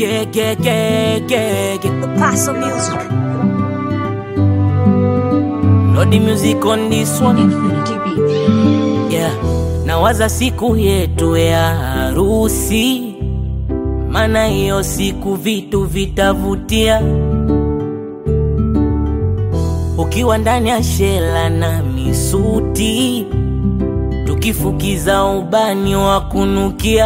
yeah, yeah, yeah, yeah, yeah. Paso Music. Lodi music on this one. Infinity Beats. Yeah. Nawaza siku yetu ya harusi, maana hiyo siku vitu vitavutia. Ukiwa ndani ya shela na misuti, tukifukiza ubani wa kunukia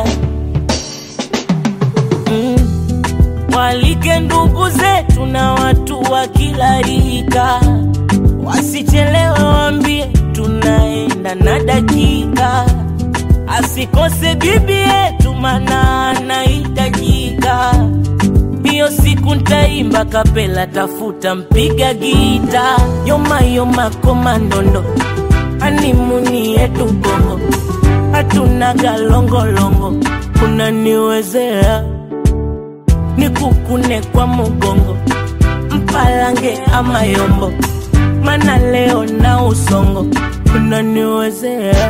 mm. Walike ndugu zetu na watu wa kila rika, wasichelewe, waambie tunaenda na dakika, asikose bibi yetu, mana anahitajika. Hiyo siku ntaimba kapela, tafuta mpiga gita, yoma yoma komandondo, animuni yetu Bongo, hatuna galongolongo, unaniwezea nikukune kwa mugongo, mpalange ama yombo, mana leo na usongo, unaniwezea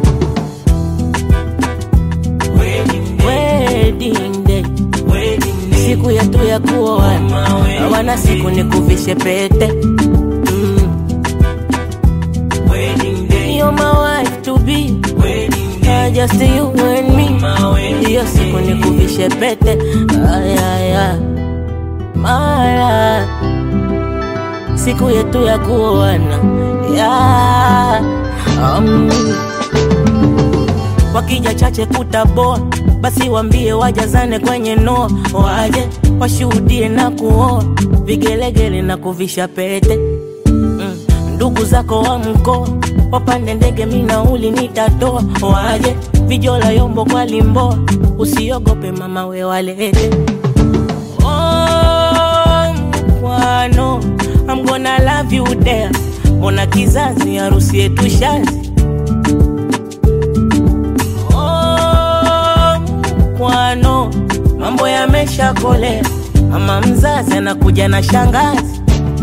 wedding day, siku yetu ya kuoana, hawana siku nikuvishe pete mm. You're my wife to be Uh, just you and me hiyo siku nikuvishe pete ayaya mara siku yetu ya kuoana ya um. wakija chache kutaboa basi wambie wajazane kwenye noa waje washuhudie na kuoa vigelegele na kuvisha pete mm. ndugu zako wa mkoa wapande ndege minauli nitatoa waje vijola yombo kwa limboa usiogope mama we walete oh, mkwano I'm gonna love you there mbona kizazi harusi yetu shazi oh, mkwano mambo yameshakolea mama mzazi anakuja na shangazi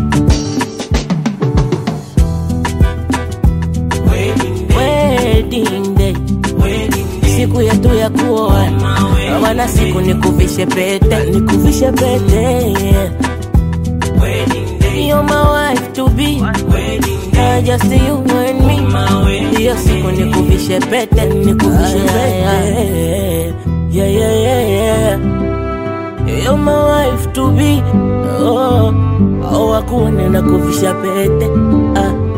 wedding day siku yetu ya kuoana hawana siku nikuvishe pete nikuvishe pete yeah. You're my wife to be uh, just you and me hiyo siku nikuvishe pete nikuvishe pete yeah, yeah, yeah, yeah. You're my wife to be oh, oh, wakuone na kuvisha pete ah.